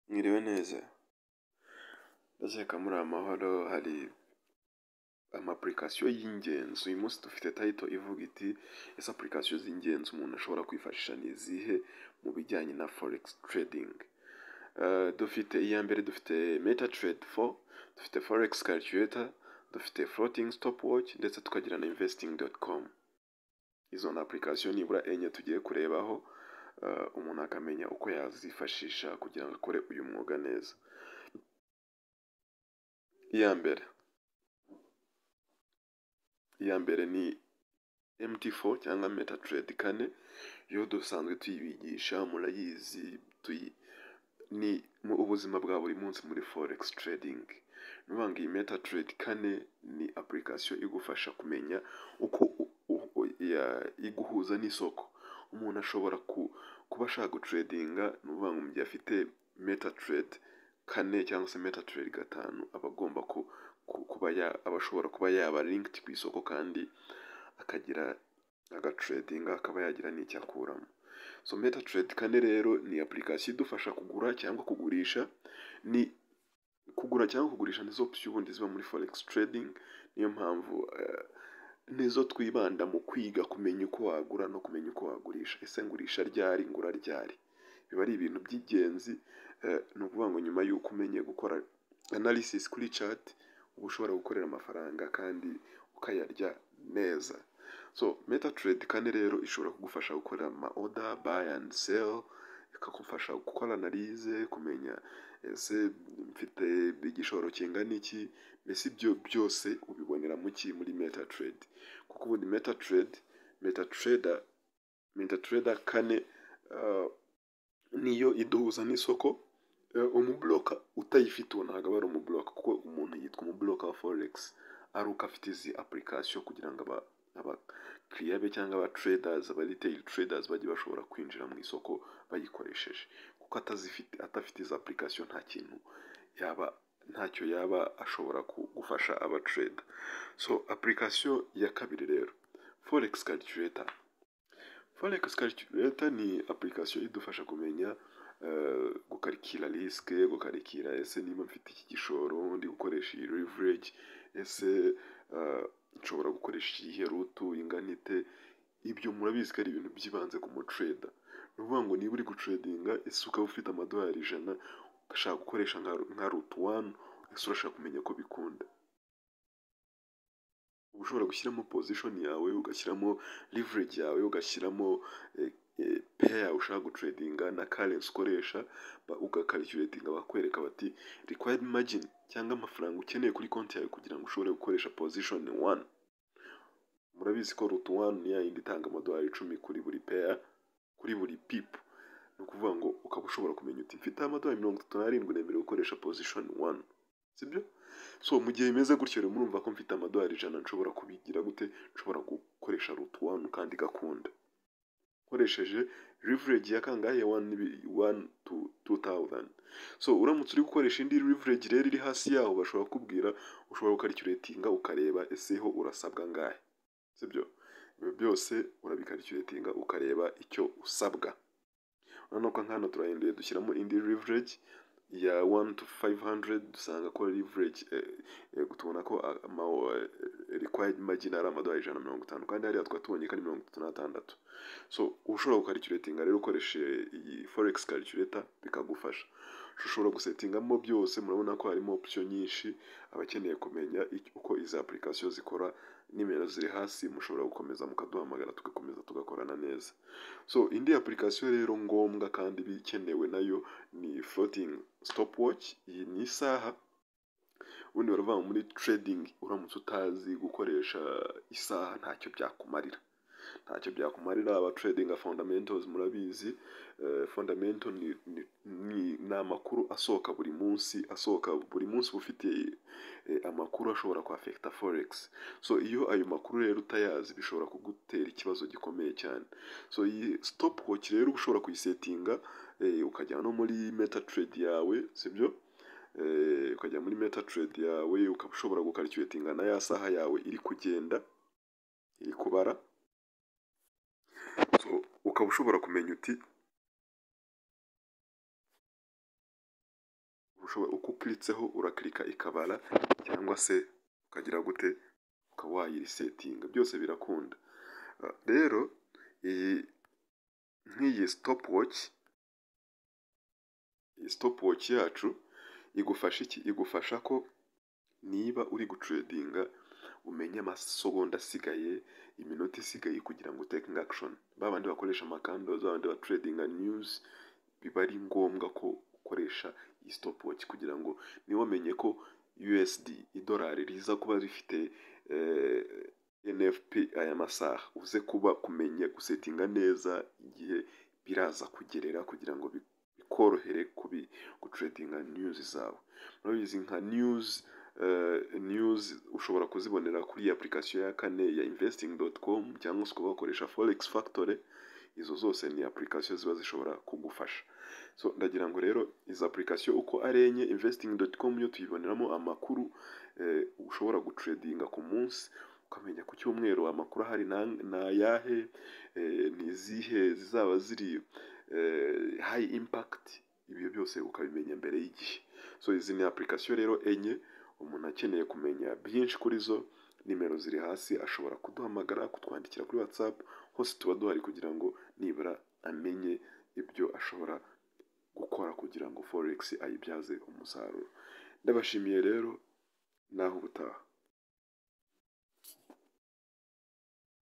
Mwiriwe neza ndakeka muri amahoro hari ama application y'ingenzi uyu munsi dufite tayito ivuga iti ese application z'ingenzi umuntu ashobora kwifashisha ni izihe mu bijyanye na forex trading Eh, dufite iya mbere dufite meta trade 4 dufite forex calculator dufite floating stopwatch ndetse tukagira na investing.com izo ni application nibura enye tugiye kurebaho eh, umuntu akamenya uko yazifashisha kugira ngo akore uyu mwuga neza iya mbere iya mbere ni MT4 cyangwa MetaTrader kane yo dusanzwe tuyibigisha murayizi tuyi ni mu ubuzima bwa buri munsi muri forex trading nuvuga ngo iyi MetaTrader kane ni application igufasha kumenya uko u- u- u- ya- iguhuza n'isoko umuntu ashobora ku- kuba ashaka gutradinga ni ukuvuga ngo mu gihe afite MetaTrader kane cyangwa se MetaTrader gatanu aba agomba ku ku- kuba ya- aba ashobora kuba yaba linked ku isoko kandi akagira agatradinga akaba yagira n'icyo akuramo so metatrade kane rero ni application idufasha kugura cyangwa kugurisha ni kugura cyangwa kugurisha nizo option ubundi ziba muri forex trading niyo mpamvu eh, nizo twibanda mu kwiga kumenya uko wagura no kumenya uko wagurisha ese ngurisha ryari ngura ryari biba ari ibintu by'ingenzi eh, ni ukuvuga ngo nyuma y'uko umenye gukora analysis kuri chart uba ushobora gukorera amafaranga kandi ukayarya neza so metatrade kane rero ishobora kugufasha gukora ama order buy and sell ikagufasha gukora analyse kumenya ese mfite igishoro kingana iki mbese ibyo byose ubibonera mu ki muri metatrade kuko ubundi metatrade metatrader metatrader kane ah, niyo iduhuza n'isoko eh, umuburoka utayifite uwo ntabwo aba ari umuburoka kuko umuntu yitwa umuburoka wa forex ari uko afite izi application kugira ngo aba- abakiriya be cyangwa aba traders aba retail traders bajye bashobora kwinjira mu isoko bayikoresheje kuko atazifite atafite izi application nta kintu yaba ntacyo yaba ashobora ku- gufasha aba trader so application ya kabiri rero forex calculator Forex Calculator ni application idufasha kumenya eh, gukarikira risike, gukarikira ese niba mfite iki gishoro, ndi gukoresha iyi leverage, ese eh, nshobora gukoresha iyihe rutu ingana ite, ibyo murabizi ko ari ibintu by'ibanze ku mutrader. Ni ukuvuga ngo niba uri gutradinga, ese ukaba ufite amadolari ijana, ugashaka gukoresha nka, nka rutu wani, ese urashaka kumenya ko bikunda. Uba ushobora gushyiramo position yawe, ugashyiramo leverage yawe ugashyiramo eh, eh, pair ushaka gutradinga na currency ukoresha ba- ugakalculatinga bakwereka bati required margin cyangwa amafaranga ukeneye kuri konti yawe kugira ngo ushobore gukoresha position one murabizi ko root one ni yayindi itanga amadolari icumi kuri buri pair kuri buri pip ni ukuvuga ngo ukaba ushobora kumenya uti mfite amadolari mirongo itatu n'arindwi nemerewe gukoresha position one sibyo so mu gihe bimeze gutyo rero murumva ko mfite amadolari ijana nshobora kubigira gute nshobora gukoresha rutu wani kandi igakunda nkoresheje leverage ya kangahe wani tu tawuzani so uramutse uri gukoresha indi leverage rero iri hasi yaho bashobora kukubwira ushobora gukarikiratinga ukareba ese ho urasabwa angahe sibyo ibyo byose urabikarikiratinga ukareba icyo usabwa urabona ko nk'hano turahinduye dushyiramo indi leverage ya 1 to 500 dusanga ko leverage eh, eh, tubona ko ah, ama, eh, required margin ari amadolari ijana na mirongo itanu kandi hariya tukaba tubonye ko ari mirongo itatu n'atandatu so ushobora gukarikiratinga rero ukoresheje iyi forex calculator bikagufasha ushobora gusetingamo byose murabona ko harimo option nyinshi abakeneye kumenya icyo- uko izi application zikora nimero ziri hasi mushobora gukomeza mukaduhamagara tugakomeza tugakorana neza so indi application rero ngombwa kandi bikenewe nayo ni floating stopwatch iyi ni isaha ubundi baravuga ngo muri trading uramutse utazi gukoresha isaha ntacyo byakumarira ntacyo byakumarira aba trading fundamentals murabizi Eh, fundamental ni, ni, ni, ni amakuru asohoka buri munsi asohoka buri munsi uba ufite eh, amakuru ashobora kwafekita forex so iyo ayo makuru rero utayazi bishobora kugutera ikibazo gikomeye cyane so iyi stopwatch rero uba ushobora kuyisetinga eh, ukajya no muri meta trade yawe sibyo eh, ukajya muri metatrade yawe ukaba ushobora gukarikiratinga na ya saha yawe iri kugenda iri kubara so ukaba ushobora kumenya uti ushobora uko ukiritseho urakirika ikabara cyangwa se ukagira gute ukaba wayirisetinga byose birakunda Ah, rero iyi nk'iyi stopwatch iyi stopwatch yacu igufasha iki igufasha ko niba uri gucedinga umenya amasegonda asigaye iminota isigaye kugira ngo utekinge action ba bandi bakoresha amakandoza ba bandi bacedinga news biba ari ngombwa ko ukoresha iyi stopwatch kugira ngo ntiwamenye ko USD idolari riza kuba rifite eh, NFP aya masaha uze kuba kumenya gusetinga neza igihe biraza kugerera kugira ngo bi- bikorohere kubi gucedinga news zawe murabizi nka news eh, news ushobora kuzibonera kuri iyi application ya kane ya investing.com cyangwa se ukaba wakoresha forex factory izo zose ni application ziba zishobora kugufasha so ndagira ngo rero izi application uko ari enye investing.com yo tuyiboneramo amakuru eh, ushobora gucedinga ku munsi ukamenya ku cyumweru amakuru ahari na- ni ayahe eh, ni izihe zizaba ziri eh, high impact ibyo byose ukabimenya mbere y'igihe so izi ni application rero enye umuntu akeneye kumenya byinshi kuri zo nimero ziri hasi ashobora kuduhamagara kutwandikira kuri whatsapp hose tuba duhari kugira ngo nibura amenye ibyo ashobora gukora kugira ngo forex ayibyaze umusaruro ndabashimiye rero naho ubutaha